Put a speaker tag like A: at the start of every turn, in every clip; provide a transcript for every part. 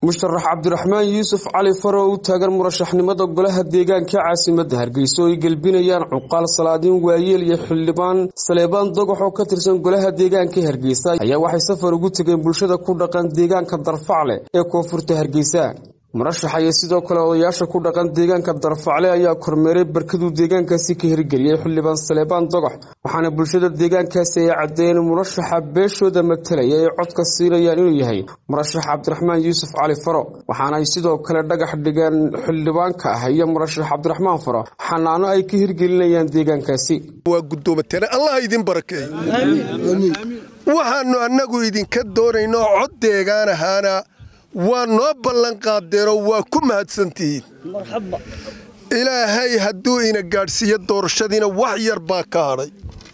A: musharax cabdiraxmaan yuusuf cali faro u taagan murashaxnimada golaha deegaanka caasimadda hargeysa oo ay gelbinayaan cuqaal salaadiin waayeel iyo xildhibaan saleebaan dogox oo ka tirsan golaha deegaanka hargeysa ayaa waxay safar ugu tegeen bulshada ku dhaqan deegaanka darfacle ee koonfurta hargeysa murashaxa iyo sidoo kale odayaasha ku dhaqan deegaanka darfacle ayaa kormeeray barkaduu deegaankaasi ka hirgeliyey xildhibaan saleebaan dogox waxaana bulshada deegaankaasi ay caddeeyeen murashaxa beeshooda matalaya ay codka siinayaan inuu yahay murashax cabdiraxmaan yuusuf cali faro waxaana ay sidoo kale dhagax dhigeen xildhibaanka ah iyo murashax cabdiraxmaan faro xanaano ay ka hirgelinayaan deegaankaasi
B: waa guddoomatene allah idin barakeeyo waxaannu annagu idinka doonayno cod deegaan ahaana waa noo ballan qaadeenoo waa ku mahadsantihiin ilaahay hadduu ina gaadhsiiyo doorashadiina wax yar baa ka hadhay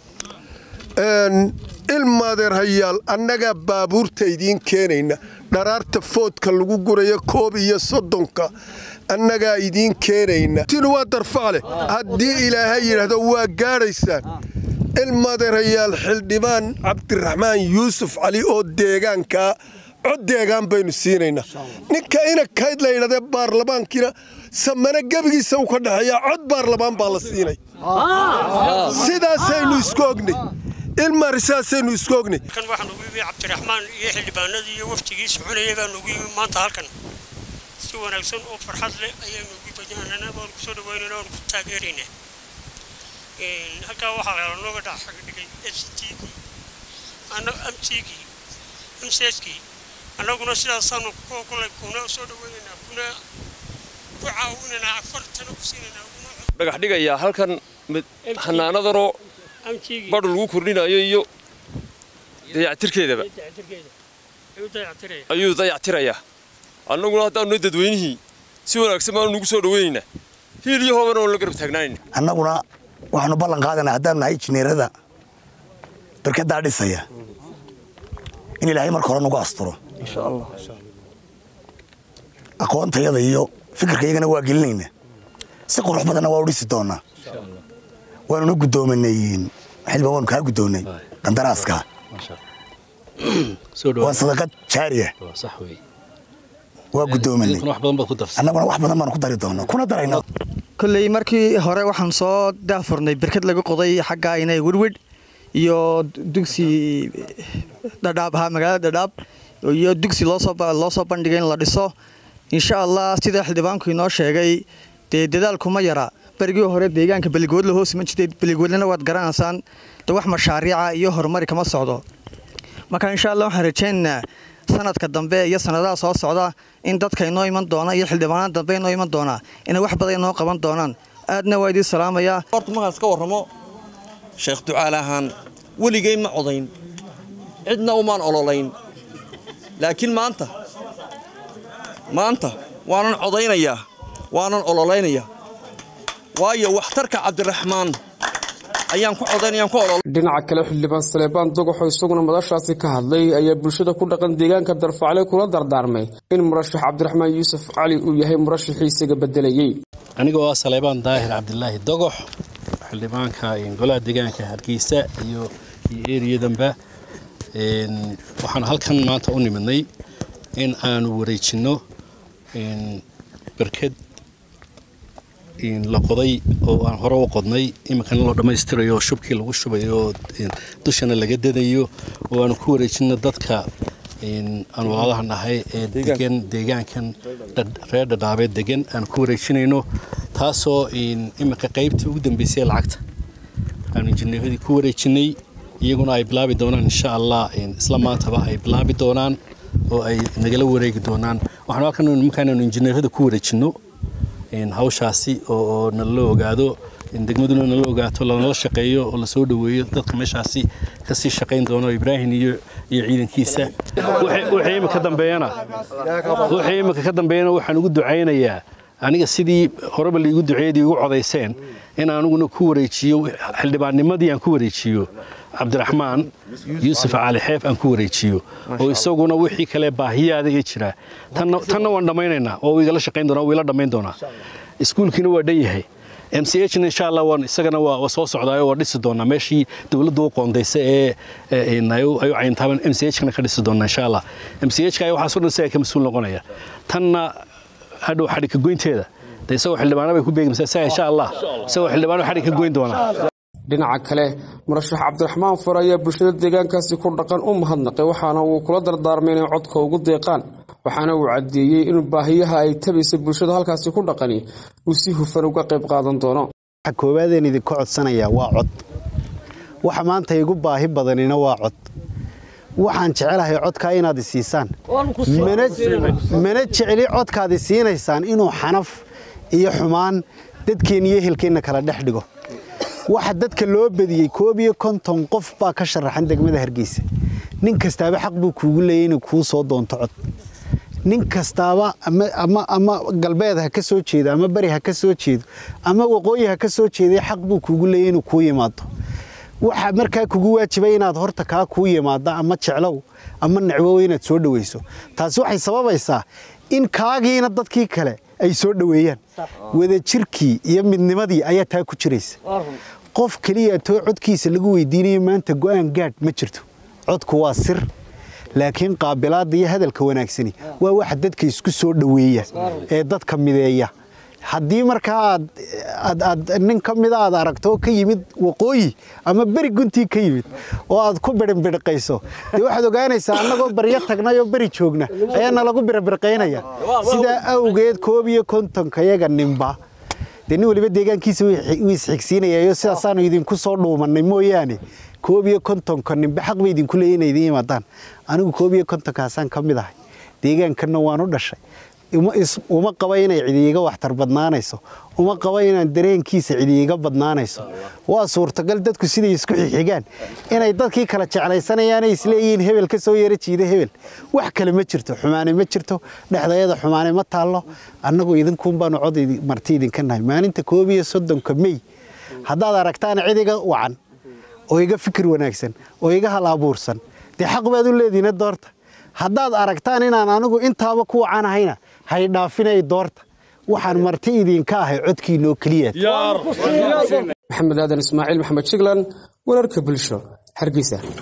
B: ilmaadeer hayaal annagaa baabuurta idiin keenayna dharaarta foodka lagu gurayo koob iyo soddonka annagaa idiin keenayna tinu waa darfacle haddii ilaahay yidhaahdo waa gaadhaysaan ilmaadeer hayaal xildhibaan cabdiraxmaan yuusuf cali oo deegaankaa cod deegaan baynu siinaynaa ninka ina kayd la yidhahdee baarlamaankiina samane gebigiisa u ka dhexeeyaa cod baarlamaan baa la siinay sidaasaynu isku ognay ilmari sidaasaynu isku ognay
C: kan waxaan ugu yimi cabdiraxmaan iyo xildhibaanadii iyo waftigii soconayay baan ugu yimi maanta halkan si wanaagsan oo farxad leh ayaanu ugu badanana waan ku soo dhaweynayna waan ku taageeraynaa halkaa waxaa lanooga dhacdhigay s t mtgii mskii annaguna sidaasaanu kulay kuna soo dhaweynaynaa kuna ku caawinaynaa afartana ku siinaynaa
D: dhagax dhigayaa halkan xanaanadanoo badh lagu kordhinayo iyo dayactirkeedaba ayuu dayactirayaa annaguna haddaanu dadweynihii si wanaagsan baanu nugu soo dhaweynaynaa hiil iyo hoobana oon la garab taagnaanayna
E: annaguna waxaanu ballan qaadanaa haddaanu nahay jineerada barkadaa dhisaya in ilaahay marka hore nagu asturo aqoontayada iyo fikirkaygana waa gelinaynaa si qurux badanna waa u dhisi doonaa waanuna guddoomanay xilba waanu kaa guddoonnay qandaraaska waa sadaqad jaariya waa guddoomanay annaguna wax badan baanu ku dari doonaa kuna darayna
F: kolley markii hore waxaan soo daafurnay berkad laga qoday xaggaa inay wirwidh iyo dugsi dhadhaab ahaa magaalada dhadhaab iyo dugsi loo soo bandhigay in la dhiso insha allah sida xildhibaanku inoo sheegay dee dadaalkuma yara berigii hore deegaanka beligoodla hoosma jirtay beligoodlana waad garanaysaan de wax mashaariica iyo horumari kama socdo marka insha allah waxaan rajaynaynaa sanadka dambe iyo sanadaha soo socda in dadka inoo iman doona iyo xildhibaanada dambe inoo iman doona inay wax badan inoo qaban doonaan aadna waa idiin salaamayaa
G: horta markaan iska warramo sheekh ducaal ahaan weligay ma codayn cidna umaan ololayn laakiin maanta maanta waanan codaynayaa waanan ololaynayaa waayo waxtarka cabdiraxmaan ayaan ku codaynayaan ku olol
A: dhinaca kale xildhibaan saleebaan dogoxoo isaguna madashaasi ka hadlay ayaa bulshada ku dhaqan deegaanka darfacle kula dardaarmay in murashax cabdiraxmaan yuusuf cali uu yahay murashaxii isaga bedelayey
H: anigoo ah saleebaan daahir cabdilaahi dogox xildhibaanka golaha deegaanka hargeysa iyo eriyadanba waxaan halkan maanta u nimidnay in aanu wareejinno barked la qoday oo aan hore u qodnay iminkana loo dhammaystirayo oo shubkii lagu shubayo oo dushana laga dadayo oo aanu ku wareejinno dadka aan walaalaha nahay ee degan deegaankan reer dhadhaabeed degan aan ku wareejinayno taasoo iminka qaybtii ugu dambeysay lacagta aanu injineeradii ku wareejinay iyaguna ay bilaabi doonaan insha allah isla maantaba ay bilaabi doonaan oo ay nagala wareegi doonaan waxaanu halkan markaanaanu injineerada ku wareejinno hawshaasi oo nalala ogaado degmaduna nala ogaato lanala shaqeeyo oo lasoo dhoweeyo dadka meeshaasi kasii shaqayn doono ibraahim iyo iyo ciidankiisa wixii imika dambeeyana wixii imika ka dambeeyana waxaan ugu ducaynayaa aniga sidii horeba liigu duceeyadii ugu codayseen in aniguna ku wareejiyo xildhibaannimadii aan ku wareejiyo cabdiraxmaan yuusuf cali xeef aan ku wareejiyo oo isaguna wixii kale baahiyaada ii jira tanna waan dhammaynaynaa oo igala shaqayn doonaa uu ila dhammayn doonaa iskuulkiina waa dhan yahay m c h na insha allah waan isagana waa waa soo socdaayo waa dhisi doonaa meeshii dowladdu u qoondaysa ee ee, in ay u ay u cayintaaban m c h kana ka dhisi doonaa insha allah m c h ka waxaas oo dhan isaga ka mas-uul noqonaya tanna hadhow xadhigka goynteeda de isagoo xildhibaana bay ku beegmaysaa isaga insha allah isagoo xildhibaano xadhig ka goyn doonaa
A: dhinaca kale murashax cabdiraxmaan far ayaa bulshada deegaankaasi ku dhaqan u mahadnaqay waxaana uu kula dardaarmay inay codka ugu deeqaan waxaana uu caddeeyey in baahiyaha ay tabaysa bulshada halkaasi ku dhaqani uu si hufan uga qayb qaadan doono
I: waxa koowaadeen idinka codsanayaa waa cod waxa maanta igu baahi badanina waa cod waxaan jecelahay codkaa inaad isiisaan mana- mana jecli codkaad isiinaysaan inuu xanaf iyo xumaan dadkeenna iyo ehelkeenna kala dhex dhigo waxa dadka loo badiyey koob iyo konton qof baa ka sharaxan degmada hargeysa nin kastaaba xaq buu kuugu leeyay inuu kuu soo doonto cod nin kastaaba ama, ama, ama galbeed ha ka soo jeedo ama beri ha ka soo jeedo ama waqooyi ha ka soo jeeday xaq buu kuugu leeyay inuu kuu yimaado waxa markaa kugu waajibay inaad horta kaa kuu yimaada ama jeclow ama necwow inaad soo dhaweyso taasi waxay sababaysaa in kaagiina dadkii kale ay soo dhoweeyaan wadajirkii iyo midnimadii ayaa taa ku jiraysa qof keliya too codkiisa lagu weydiinayo maanta go'aan gaadh ma jirto codku waa sir laakiin qaabilaadda iyo hadalka wanaagsani waa waxa dadka isku soo dhoweeya ee dadka mideeya haddii markaa aad aad aad nin ka mida aad aragto oo ka yimid waqooyi ama beri guntii ka yimid oo aad ku birinbiriqayso dee waxaad ogaanaysaa annagoo baryo tagnay oo beri joogna ayaa nalagu birinbiriqaynaya sidaa awgeed koob iyo kontonka yaga ninba dee nin waliba deegaankiisa wuu isxigsiinayayo sidaasaanu idinku soo dhuumannay mooyaane koob iyo kontonka ninba xaq bay idinku leeyihin inay idin yimaadaan anigu koob iyo kontonkaasaan ka mid ahay deegaankanna waan u dhashay uma is- uma qaba inay cidi iga waxtar badnaanayso uma qaba inaan dareenkiisa cidi iga badnaanayso waa suurtagal dadku siday isku xixigaan inay dadkii kala jeclaysanayaanay isleeyihiin hebel ka soo yara jiida hebel wax kale ma jirto xumaane ma jirto dhexdayada xumaane ma taallo annagu idinkuun baanu cod idi- marti idinka nahay maalinta koob iyo soddonka mey haddaad aragtaan cid iga wacan oo iga fikir wanaagsan oo iga hal abuursan dee xaq baad u leediina doorta haddaad aragtaan inaan anigu intaaba ku wacanahayna hay dhaafinay doorta waxaan marti idinka ahay codkiinoo keliyaad
A: maxamed aadan ismaaciil maxamed jiglan wararka bulsho hargeysa